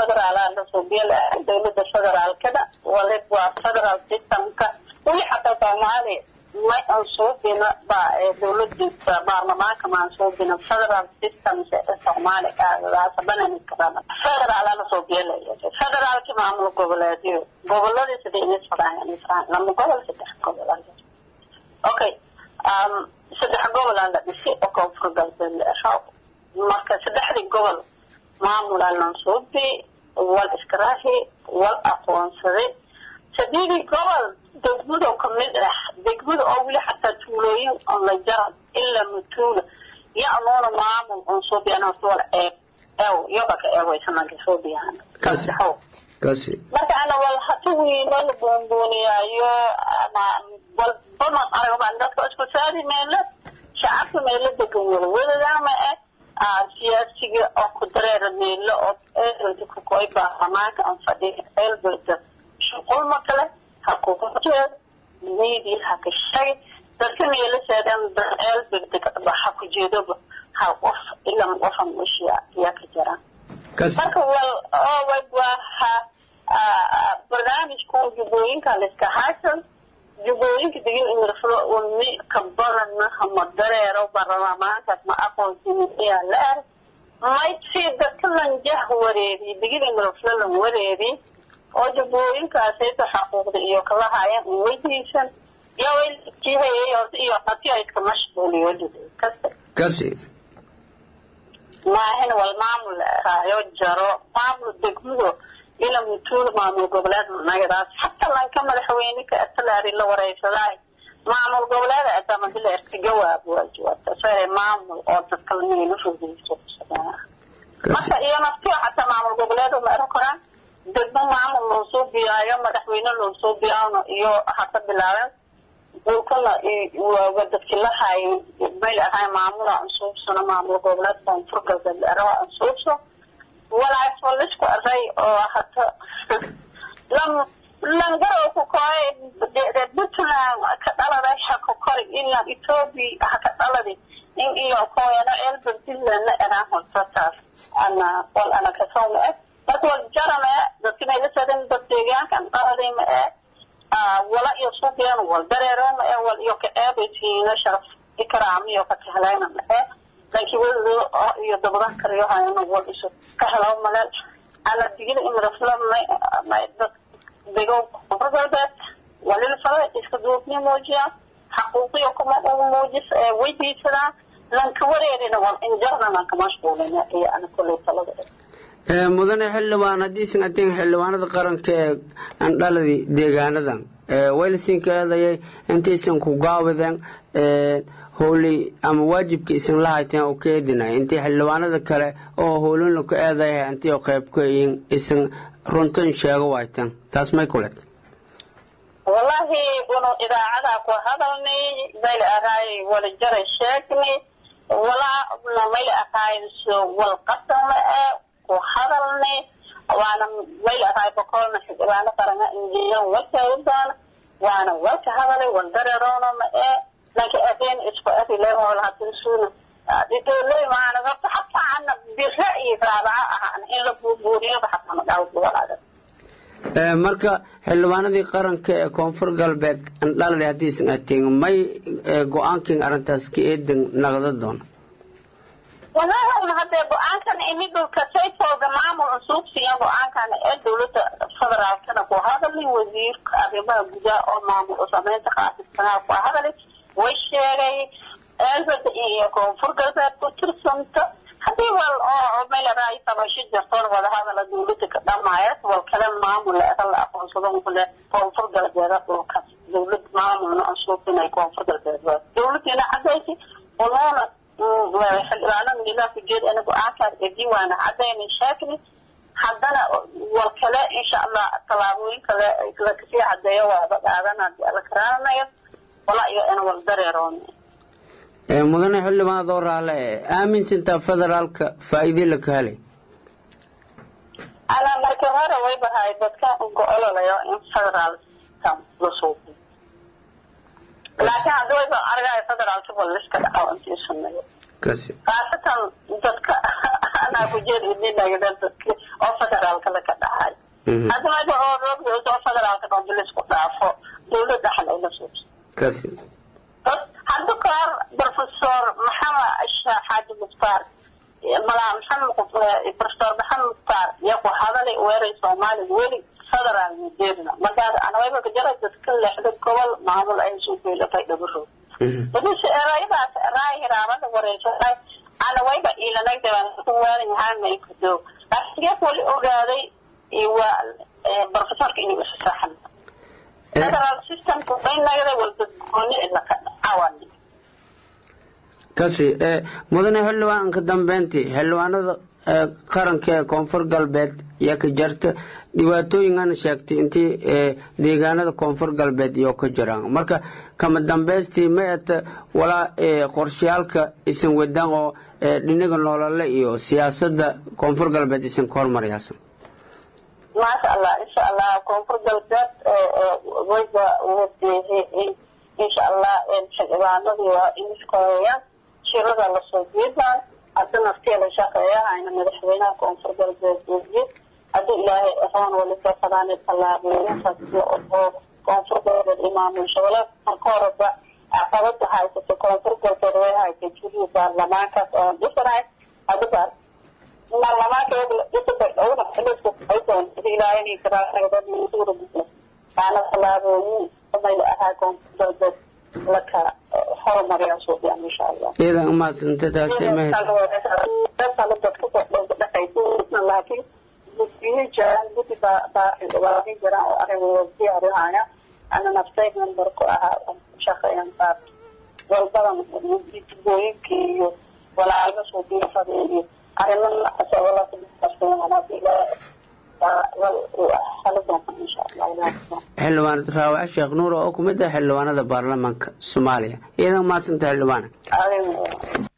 federaala lasoo biela dowlada federaalkada walib waa federal systemka weli xataa soomaaliya may aan soo bina ba dowladiisa baarlamaanka maan soo bina federal system soomaaliya federaala lasoo bielaya federaalki maamul goboleedyo goboladii sida inis fadhaayan lama gobol saddex gobol okay saddex gobolaa la dhisay oo koonfur galbeed la eraw marka saddexdii gobol maamulaa lansuubi wal iskaraahi wal aqoonsaday sadeedii gobol degmado kamid ah degmada oo weli xataa tuulooyin on la jaran ilaa matuula iyo anuuna maamul on suubi anaa wal eeg eew yobaka eewaysananka suubiyaan marka ana wal hata wiilo la buunbuuniyaayo walbaman aragban dadka isku saari meelo shacabka meelo degan walawadadaama eh siyaasiga oo ku dareera meelo oo eelbelda kukoy baarlamaanka aan fadhiya eelbelda shuqulma kale ha kugu jeed media ha ka shagi dadka meelo seedan eelbelda ha ku jeedoba hal qof ilan qofan ushiya yaa ka jiraan marka wal waa ha barnaamijkan jubooyinka laiska haysan jubooyinka digin imirflo wami ka badanna hama dareero baarlamaankaas ma aqoonsiyaa la er may si dadka lanjah wareeri digin imirflo lan wareeri oo jubooyinkaasayto xaquuqda iyo kala hayan weydiisan yawajihayay horta iyo hati ay iska mashquuliyo kasi maahin wal maamul raayo jaro maamul degmado ila mutuul maamul goboleed nagadaas xataa lanka madaxweyne ka atalaari la wareysadaay maamul goboleed atamandila erka jawaab waa jawaabta sare maamul oo dadka lamigala fogeyso marka iyo naftiyo xataa maamul goboleed ma eran karaan degmo maamul loo soo biyaayo madaxweyne loo soo biyaano iyo hata bilaabeen dhulkana waa dadki la haayay may ahay maamula ansuubsano maamul goboleed koonfur galbeed erawa ansuubso walaas walisku aray oo hata lam langaro ku koy puntland ka dhaladay haka kori ilan ethoobia haka dhaladi in iyo koyano elbertland la eraan hortataas ana wal ana kasoo ma eh marka wal jarame dadki mayla sadan dad deegaankan dhaladay ma eh wala iyo suuqyan wal dareero ma eh wal iyo ka eebaysiina sharaf ikraam iyo ka kahlayna ma eh laakiin welido iyo dabadan kariyo hayana wal isu ka helo maleel ala digida imirafla may may dad dego koonfur galbeed walil fale iska duubni muujiyaan xaquuqiyo kuma ugu muujis weydiisadaan lanka wareerina wal injarna lanka mashquulina iyo ana kulley talada mudane xildhibaan haddiisan atiin xildhibaanada qaranka ee andhaladii deegaanadan waylasinka eedayay intaysan ku gaabadeen howley ama waajibka isan la hayteen oo ka eedinay intii xildhibaanada kale oo howlina ka eedaya intii qayb ka yihiin isan runtan sheego wayteen taas may kulet wallahi unu idaacadaa ku hadalnay mayla ahaay wala jaray sheegnay walaa mayla ahaay so wal qasama ee ku hadalnay waana mayla ahaay boqolna xildhibaano qarana injiyan walkeedu doona waana walka hadalay wal dareeroona ma ee laakiin adeen isku arilehool hadisuuna dhidoley maana horta xataa ana bira'yi raabaca ahaan in la buurbuuriyaba xataa ma dhaawd walaaga marka xildhibaanadii qaranka ee koonfur galbeed andhalada haddiisan ateen may go-aankin arrintaas ka eedan naqda doona walahi hadee go-aankan imidulka saytooga maamul usuubsiya go-aankan ee dowlada federaalkana ku hadalay wasiirka arrimaha gudaha oo maamul sameynta qaasiskanaa ku hadalay way sheegay eelbada iyo koonfur galbeed ku tirsanta haddii wal oo meelaraay tabasho jirtoon wadahadala dowlada ka dhamaaya wal kale maamul la la aqoonsado kule koonfur galbeed dhulka dowlad maamulna ansuubinay koonfur galbeed dowladina cadaysi unoona xildhibaanada milaha ku jeed ana go-aankaas ee diiwaana cadayna sheegni haddana wal kale insha allah tallaabooyin kale lakasii cadeeyo waaba qaadana la karaanayo wala iyo in wal dareeroon mudane xildhibaan adoo raale aaminsantaa federaalka faa'iide la ka helay ana markii hore way bahay dadka go-ololayo in federaal system la suubiyo laakiin hadda wayba argaya federaalka wal liska dhaco intii sameeyo kasi khaasatan dadka anaa ku jeed idinagdan dadki oo federaalka laka dhahay hadda maja oo roogda oo federaalka dhoombi laisku dhaafo dawladda dhaxal ayla suubsa kasi hadda kahor professor maxamed sheekh xaaji mukhtaar malaa maxamed professor maxamed mukhtaar yaa ku hadalay weeray soomaaliga weli federaal mudeerna markaas anawayba kajara dadka leexda gobol maamul ay soo geelatay dhabaroog badise erayadaas eray hiraabada wareysatay anawayba ilanagdawaanayahaanay kudo laakiin wali ogaaday waa professorka inuu isa saxan federal systemku baynagada walbadgooni ilaka cawani kasi mudane xildhibaan ka dambeyntii xildhibaanada qaranka ee koonfur galbeed yaa ka jarta dhibaatooyinkana sheegtay intii deegaanada koonfur galbeed iyo ka jiraan marka kama dambeystii ma eta walaa qorshayaalka isan wadaan oo dhinaga nolole iyo siyaasada koonfur galbeed isan ka hormarayaasan maasha allah insha allah koonfur galbeed wayba wadeehe insha allah xildhibaanadii waa iniskoreeyaan shirada lasoo jeedaan hadda naftiya la shaqeeyahayna madaxweynaha koonfur galbeed wasiir haddii ilaahay ahoon waliba fadaanay tallaabooyinkaas oo koonfur galbeed imaamul shabeelle marka horeba caqabada haysata koonfur galbeed way haysay juriya baarlamaankaas oon dhisanahay hadda baarlamaanka dhisabay dhowna xiliska aydoon hadii ilaahay karaasuura taana tallaabooyin mayla ahaa koonfur galbeed laka horumariyaa suuqyaan insha allah iyadan umahadsanta taasi laakiin guddiyo jiraan guddi baa xildhibaanay jiraan oo arrimo diyaarihaya ana naftay membarku ahaa shaqeeyan baar walbadan dibooyinka iyo walaalga suuqiyafada iyo arrimo noocaas xildhibaan raawac sheekh nuur oo ku mid ah xildhibaanada baarlamaanka soomaaliya iyadan umahadsanta xildhibaana